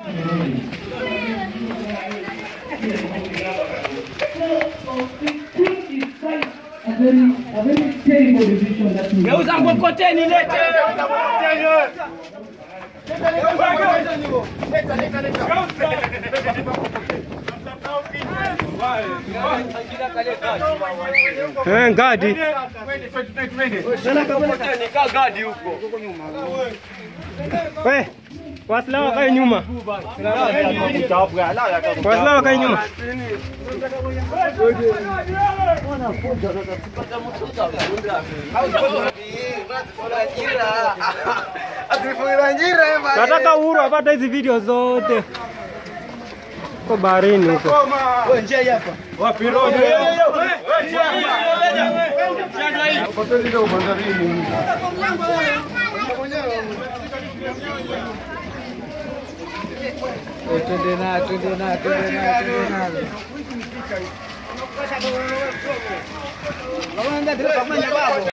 A very, a very terrible decision that we Geuza mkokoteni lete. Eh, ngadi. Mkokoteni kaa gadi huko. We, Waislamu wakae nyuma. Waislamu wakae nyuma. Nataka uhuru apate hizi video zote. Kwa baharini huko. Twende na, twende na, twende na, twende na.